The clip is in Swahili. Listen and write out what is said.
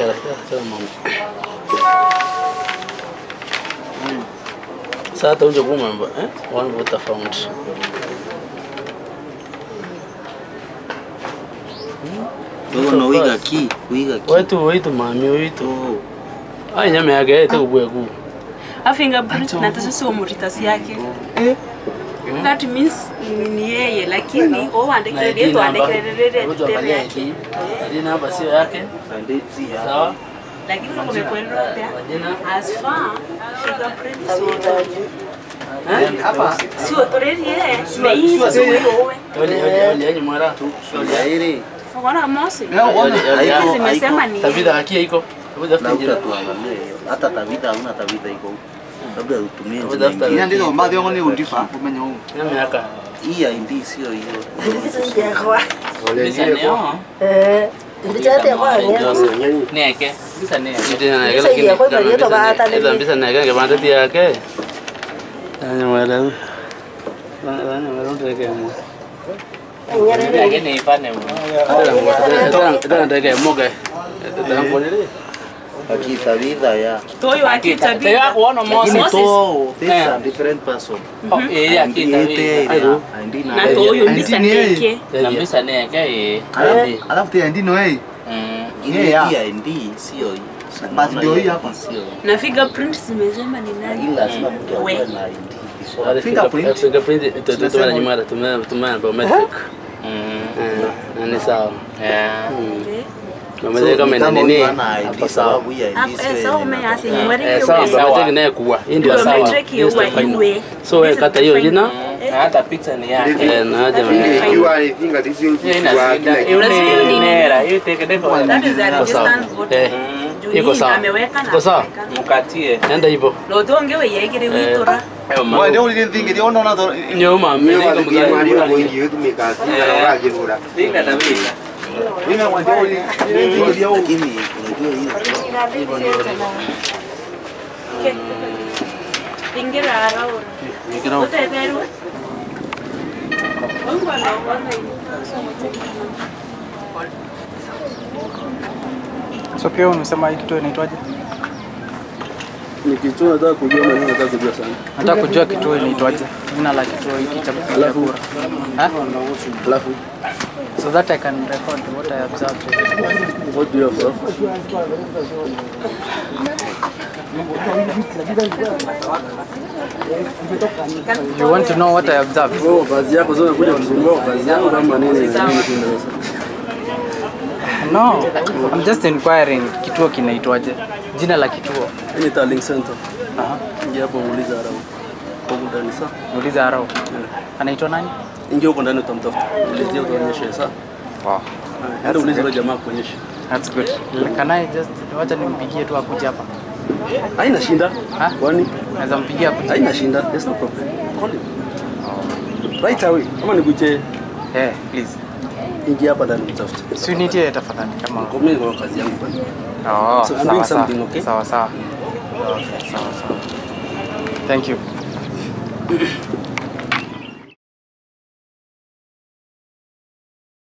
kera kera mama. Sasa unje kumamba eh? One voter found. Wewe no wiga ki, wiga ki. Wetu wetu mami wetu. Oh. Ai nyama yake ete kubweku. A fingerprint na tatu sio muritasi yake. That means ni- ni yeye lakini o andikire yetu andikire Mtu angalia yake. hii. Jina hapa sio yake. Andezi ya. Sawa? Lakini kama umekwenda Jina as far fingerprint sio Hapa sio already yeye. Bei sio wewe. Oli oli oli yani mwara tu. Ya ile. Unaona mosi? leo uone Hizi zimesema ni Tabida hakia iko. Hebu Na tafuta jina. utatuangalia hiyo. Hata Tavita hauna Tavita iko huko. Labda utumie Hebu jina tafuta. ingine. ina ndizo mbathi yangu ni undifa umenya huu Nyama yaka. Hii ya indi sio hiyo. Bisa neo. Eh, ndichate kwa ngene. Neke. Bisa neke. Jina na Bisa iya, kwa hiyo ndio baata ni- Ila mbisa na yake banda tia yake. Yani mwara. Nani mwara ndeke mo. Neke ni ifane mo. Ita ndeke moga. Ita ngolele. Aki Tavita ya. toyo akita Te ya kuona Lakini Moses. to, this Eh. a different person. Oh, eh ya kita Ite vi. ile. Andi na. na toyo mbisa Andi ni yeye. ndeke. Na bisa neke eh. Alafu alafu tia ndino hey Mm. ile Yeah, yeah. hii ya indi sio hiyo. Basi ndio hii hapa. Sio. Na fingerprint zimesema ni nani? Ila lazima mtu awe We. na indi. Fingerprint. Fingerprint. Tumana nyumara tumana tumana biometric. Mm. Na ni sawa. Yeah. Okay. Biometric kama ina nini? Hapo sawa. sababu ya Ah, indi eh, sio sawa yenye umeasi inakuwa. nyumari Eh, hiyo. sawa, Sawa. biometric naye kuwa. Hii ndio sawa. Biometric hiyo Hii ndio wa final. iwe. So wewe kata hiyo jina. Na hata picha ni yake. Eh, na aje ikiwa ni fingertips Hiyo kwa inashinda. kila Hiyo kitu. ni nera. Hiyo teke deko. That is a registered voter. Eh, Juu iko hii sawa. ameweka na Iko sawa. ameweka. Mukatie. Nenda hivyo. No tonge we yegere witora. wewe ndio ulithingi ndio unaona to Nyuma mimi Mimi niko wathi mgani. mwari wa mwingi wetu mikasi na wajibura. Linda Tavita. mimi mwanzo ulithingi ndio Lakini unajua hiyo Okay. Ingira araura. Ingira huko. Uteberwe. Mungu anaona So pia unasema hii kituo inaitwaje? Ni kitu nataka kujua na nataka kujua sana. Nataka kujua kituo inaitwaje, jina la kituo hiki cha kupiga kura. Ha? Alafu So that I can record what I observed. what do you have? You want to know what I observed? Oh, kazi yako zote kuja kusumbua kazi yako kama nini? No, I'm just inquiring kituo kinaitwaje, jina la kituo. Ni Tallying Center. Aha. Ingia hapo uulize harau. Huko ndani saa. Muulize Arau. Anaitwa nani? Ingia huko ndani utamtafuta. Ulizia utaonyesha saa. Wow. Hata ulize yule jamaa kuonyesha. That's good. Can I just wacha nimpigie tu akuje hapa. Haina shinda. Ha? Kwani Naweza mpigia akuje. haina shinda. There's no problem. Call him. Right away. Kama nikuche Eh, please. ingia hapa ndani utafute. Si unitie tafadhali kama. Kwa mimi niko na kazi yangu bwana. Oh, So I'm sawa doing sawa. something, okay? Sawa sawa. Okay, sawa sawa. Thank you.